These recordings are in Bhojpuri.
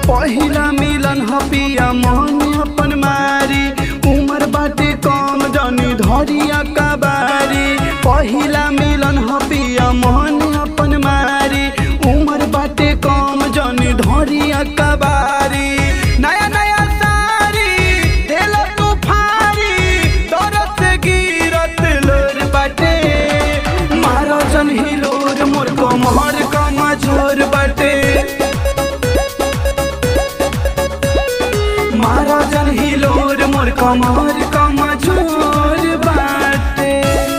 पहिला मिलन ह पिया मन अपन मारी उमर बाटे कम जनी धरिया कबारी पहिला मिलन ह पिया मन अपन मारी उमर बाटे कम जनी धरिया कबारी नया नया सारी देल तू फारी दरद से गिरत लोर बाटे मारो जन हिलोर मोर कमर कमजोर बाटे मारो जन हिलोर मोर कमर कमजोर बाटे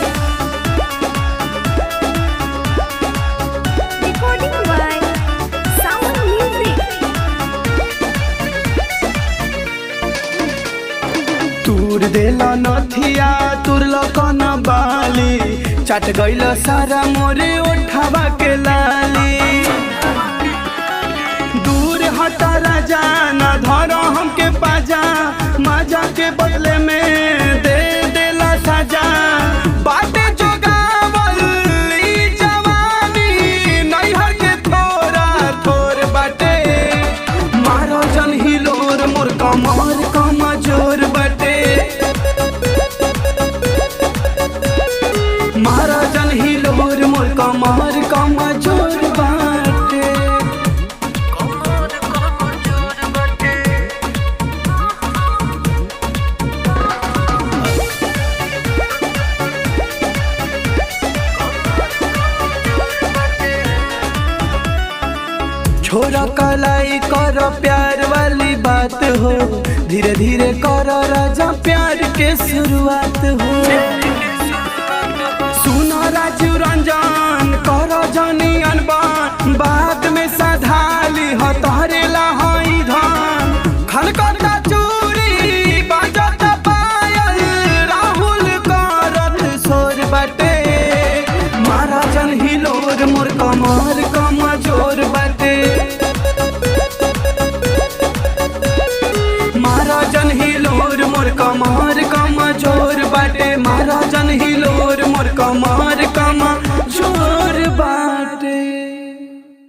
Recording by Sound Music. तूर देला नथिया तुरल कन बाली चाट गइल सारा मोरे ओठावा के लाली दूर हटा राजा न धरो हमके पाजा माजा के बदले में दे देला साजा बाटे जोगावल ई जवानी नैहर के थोड़ा थोर बाटे मारो जन हिलोर मोर कमर कमजोर बाटे मारो जन हिलोर मोर कमर कमजोर बाटे छोरा कलाई कर प्यार वाली बात हो धीरे धीरे कर राजा प्यार के शुरुआत हो